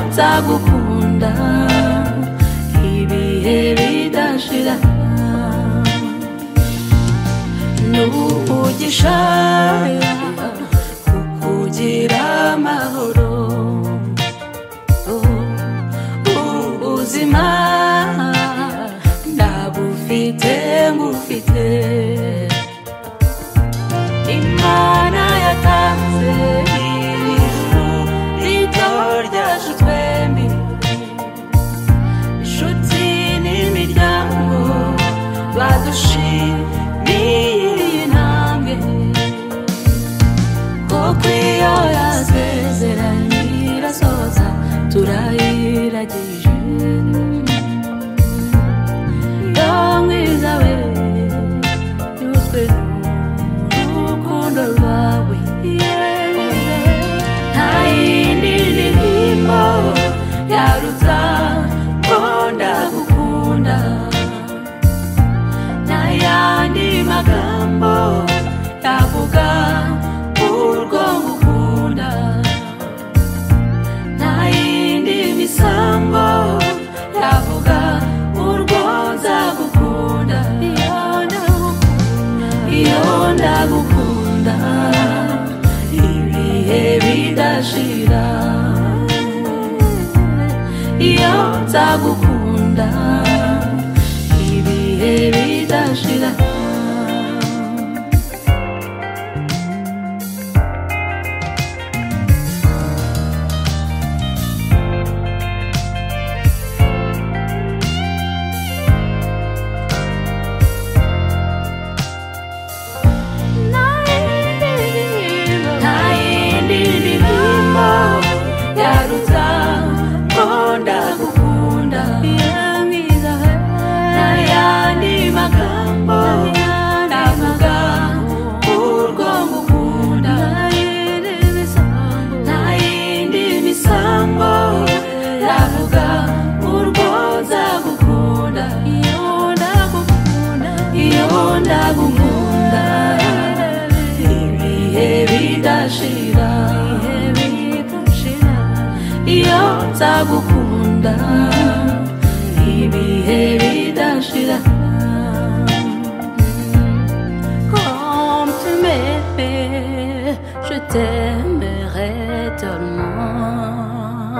nzagukunda ibihe bidashira n'ubugishaya kukugira amahoro ubuzima ndabufite ngufite imana yatanze ijuru rito ryacu twembi inshuti n'imiryango badushimiye iyi ntambwe kuko iyo yasezeranye irasoza turayiragije yo mwiza we yuzwe n'urukundo rwawe nta yindi ndirimbo yaruta ngo ndagukunda nta yandi magambo yavuga urwo ngukunda nta yindi misambo yavuga urwo nzagukunda iyo ndagukunda iyo ndagukunda ibihe bidashira iyo nzagukunda ibihe bidashira nta yindi ndirimbo yaruta ko ndagukunda nta yandi magambo navuga urwo ngukunda nta yindi misambo navuga urwo nzagukunda iyo ndagukunda ibihe bidashira iyo nzagukunda ibihe bidashira Comme tu m'aimais, je t'aimerai tellement.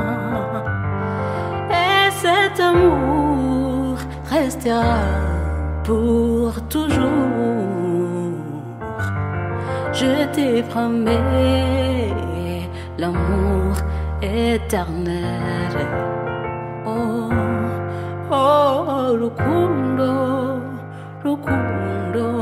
Et cet amour restera pour toujours. Je te promets l'amour éternel. Oh, oh, Lukundo, Lukundo,